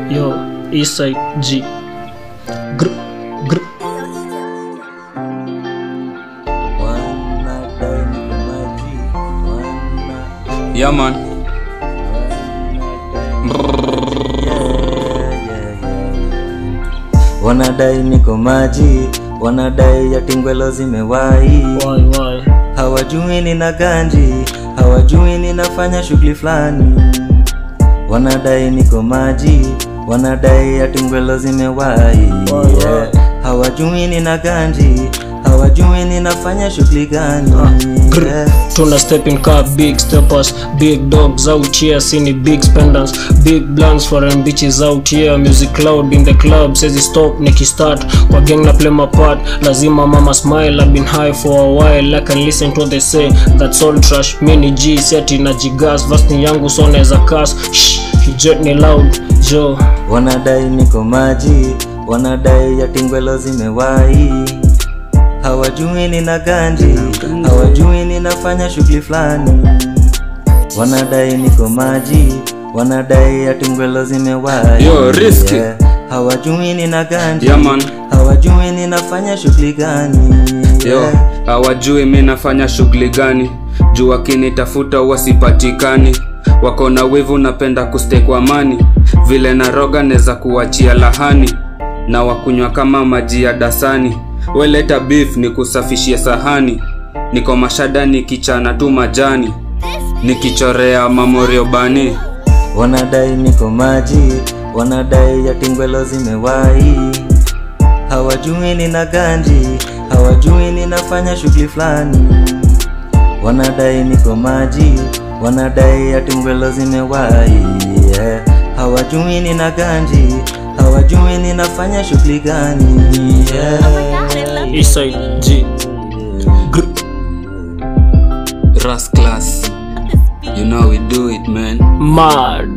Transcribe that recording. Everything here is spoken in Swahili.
Yo, Eastside G. Gr, gr. Yeah, man. wanadai niko maji wanadai yatingwelo zimewai Why, why? hawajui nina ganji hawajui ninafanya shughuli fulani wanadai niko maji wanadai yatingwelo zimewai Why, yeah. hawajui nina ganji hawajui ninafanya shughuli gani Grr. yeah. Tuna step in car, big steppers, big dogs out here, seen big spenders, big blunts for them bitches out here. Music loud in the club, says it stop, Nicky start. Kwa gang na play my part, lazima mama smile. I've been high for a while, I can listen to what they say. That's all trash, mini G, seti na jigas, vasti yangu so naeza kas. Shh, jet ni loud, Joe. wanadai niko maji wanadai yatingwelo zimewai hawajui nina ganji hawajui ninafanya shughuli fulani wanadai niko maji wanadai yatingwelo zimewai Yo, risky. hawajui nina ganji Yeah, man. hawajui ninafanya shughuli gani Yo, Yeah. hawajui mi nafanya shughuli gani juu wakinitafuta huwa sipatikani wako na wivu napenda kuste kwa amani vile naroga neza kuachia lahani na wakunywa kama maji ya dasani weleta beef ni kusafishia sahani niko mashada nikichana tu majani nikichorea mamorio bani wanadai niko maji wanadai yatingwelo zimewai hawajui nina ganji hawajui ninafanya shughuli fulani wanadai niko maji wanadai yatingwelo zimewai yeah. hawajui nina ganji hawajui ninafanya shughuli gani yeah. Eastside G. Grr. ras class you know we do it man Mad.